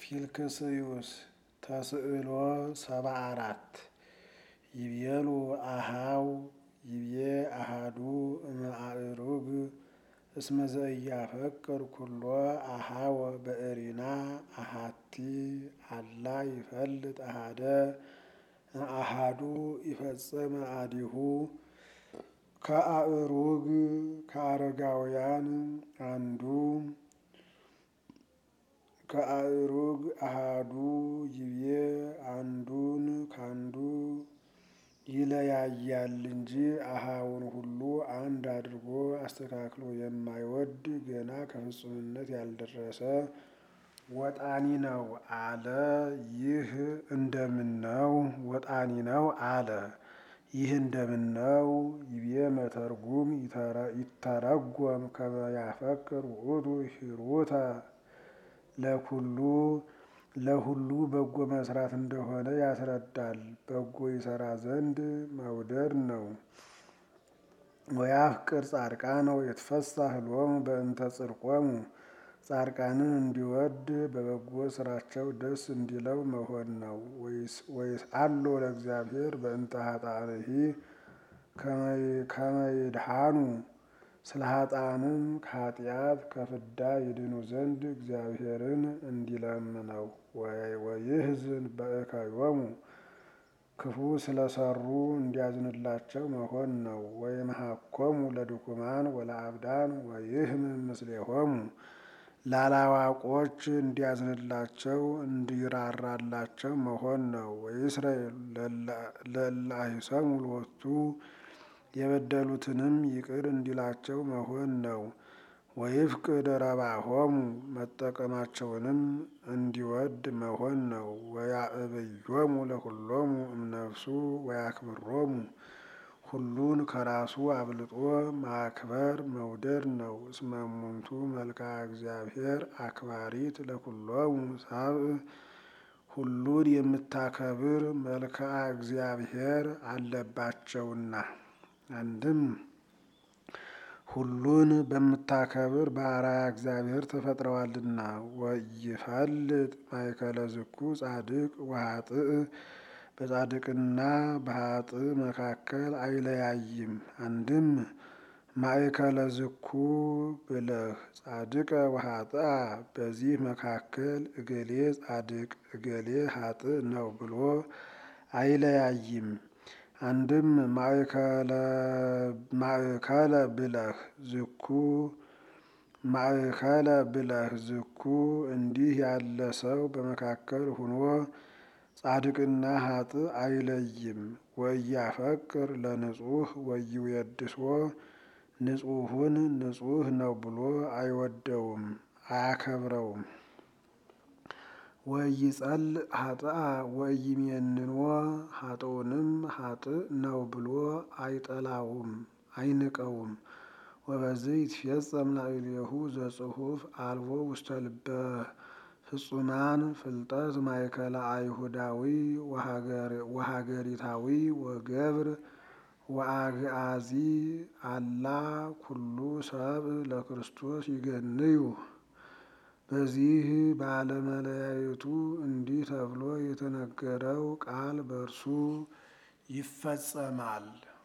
ፊልክስዩስ ተስዕሎ ሰባ አራት ይቤሉ አሃው ይቤ አሃዱ እምአእሩግ እስመ ዘኢያፈቅር ኩሎ አሃወ በእሪና አሃቲ አላ ይፈልጥ አሃደ አሃዱ ይፈጽም አዲሁ ከአእሩግ ከአረጋውያን አንዱ ከአእሩግ አሃዱ ይቤ አንዱን ካንዱ ይለያያል እንጂ አሃውን ሁሉ አንድ አድርጎ አስተካክሎ የማይወድ ገና ከፍጹምነት ያልደረሰ ወጣኒ ነው አለ። ይህ እንደምን ነው? ወጣኒ ነው አለ። ይህ እንደምን ነው? ይቤ መተርጉም ይተረጎም ከመ ያፈቅር ውእቱ ሂሩተ ለኩሉ ለሁሉ በጎ መስራት እንደሆነ ያስረዳል። በጎ ይሰራ ዘንድ መውደድ ነው። ወያፍቅር ጻድቃነ ወይትፈሳህ ሎሙ በእንተ ጽድቆሙ ጻድቃንን እንዲወድ በበጎ ስራቸው ደስ እንዲለው መሆን ነው። ወይስአሎ ለእግዚአብሔር በእንተ ኃጣንሂ ከመ ይድኃኑ ስለ ኃጥአንም ከኃጢአት ከፍዳ ይድኑ ዘንድ እግዚአብሔርን እንዲለምነው። ወይህዝን በእከዮሙ ክፉ ስለሰሩ እንዲያዝንላቸው መሆን ነው። ወይምሐኮሙ ለድኩማን ወለአብዳን ወይህምም ምስሌሆሙ ላላዋቆች እንዲያዝንላቸው እንዲራራላቸው መሆን ነው። ወይስራኤል ለእለ አሂሰሙ ሎቱ የበደሉትንም ይቅር እንዲላቸው መሆን ነው። ወይፍቅድ ረባሆሙ መጠቀማቸውንም እንዲወድ መሆን ነው። ወያዕብዮሙ ለኩሎሙ እምነፍሱ ወያክብሮሙ ሁሉን ከራሱ አብልጦ ማክበር መውደድ ነው። እስመ እሙንቱ መልክዐ እግዚአብሔር አክባሪት ለኩሎሙ ሰብእ ሁሉን የምታከብር መልክዐ እግዚአብሔር አለባቸውና። አንድም ሁሉን በምታከብር በአርአያ እግዚአብሔር ተፈጥረዋልና። ወይፈልጥ ማእከለ ዝኩ ጻድቅ ወኃጥእ በጻድቅና በኃጥእ መካከል አይለያይም። አንድም ማእከለ ዝኩ ብለህ ጻድቀ ወኃጥአ በዚህ መካከል እገሌ ጻድቅ እገሌ ኃጥእ ነው ብሎ አይለያይም። አንድም ማእከለ ብለህ ዝኩ ማእከለ ብለህ ዝኩ እንዲህ ያለ ሰው በመካከል ሁኖ ጻድቅና ኃጥእ አይለይም። ወኢያፈቅር ለንጹሕ ወይዌድሶ ንጹሑን ንጹሕ ነው ብሎ አይወደውም አያከብረውም። ወኢይጸልእ ኃጥአ ወኢይሜንኖ ኃጥኡንም ኃጥእ ነው ብሎ አይጠላውም አይንቀውም። ወበዚህ ይትፌጸም ላዕሌሁ ዘጽሑፍ አልቦ ውስተ ልበ ፍጹማን ፍልጠት ማእከለ አይሁዳዊ ወሀገሪታዊ ወገብር ወአግአዚ አላ ኩሉ ሰብእ ለክርስቶስ ይገንዩ። በዚህ ባለመለያየቱ እንዲህ ተብሎ የተነገረው ቃል በእርሱ ይፈጸማል።